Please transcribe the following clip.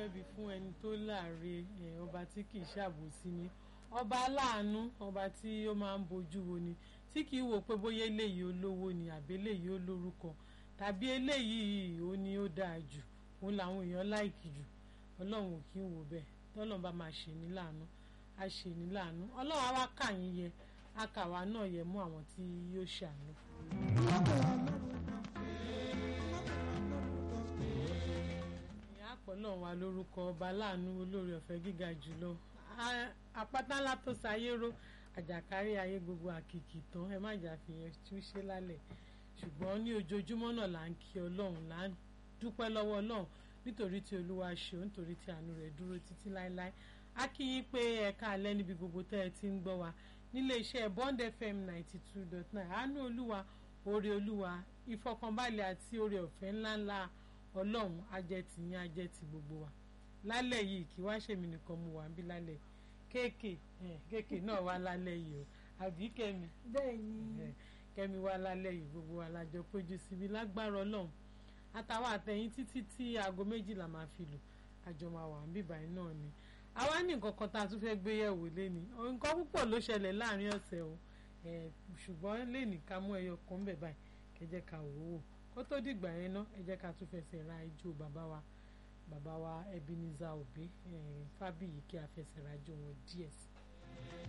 ẹbí fún ẹni tó láàre ọba tí kì í ṣàbòsí ni ọba aláàánú ọba tí ó máa ń bojú wo ni tí kì í wò pé bóyá eléyìí olówó ni àbí eléyìí ó lórúkọ tàbí eléyìí ó ní ó dáa jù òun làwọn èèyàn láìkì jù ọlọ́run ò kí ń wò bẹ́ẹ̀ tọ́lọ́run bá máa ṣe ní láàánú á ṣe ní láàánú ọlọ́run á wá kà yín yẹ á kà wá náà yẹ mú àwọn tí yóò ṣàánú fún ìyá àpọ̀lọ́ wa lórúkọ ọba láàánú olóore ọ̀fẹ́ gíga jùlọ àpáta ńlá tó sayéró àjàkárí ayé gbogbo àkìkì tán ẹ má jà fìyẹn túṣe lálẹ́ ṣùgbọ́n ní ojoojúmọ́ náà là ń kí ọlọ́run là ń dúpẹ́ lọ́wọ́ ọlọ́run nítorí tí olúwa ṣe ó nítorí tí àánú rẹ̀ dúró títí láéláé a kí yín pé ẹ̀ka alẹ́ níbi gbogbo tẹ́ ẹ ti ń gbọ́ wa nílé iṣẹ́ Bond FM ninety two dot nine àánú olúwa oore olúwa ìfọkànbalẹ̀ àti oore ọ̀fẹ́ ńláńlá ọlọ́run ajẹ́tì yín ajẹ́tì gbogbo wa lálẹ́ yìí kí wá ṣèmi nìkan mu wà ń bí lálẹ́ kéèkè kéèkè náà wá lálẹ́ yìí o àbí kẹ́mi bẹ́ẹ̀ni kẹ́mi wá lálẹ́ yìí gbogbo wa lájọ péjú síbi lágbára ọlọ́run àtàwọn àtẹ̀yìn títí tí aago méjìlá máa fi lù àjọ máa wà ń bíbá yìí náà ni àwa ní nǹkan kan tá a tún fẹ́ gbé yẹ̀wò léni nǹkan púpọ̀ ló ṣẹlẹ̀ láàrin ọ̀sẹ̀ o ṣùgbọ́n léni ká mú ẹyọ kan bẹ̀ báyìí kẹjẹ ká wò ó kó tó dìgbà yẹn ná ẹ jẹ́ ká tún fẹsẹ̀ ra ijó bàbá wa bàbá wa Ebenezer Obey Fábíyì kí a fẹsẹ̀ ra ijó wọn díẹ̀ sí i.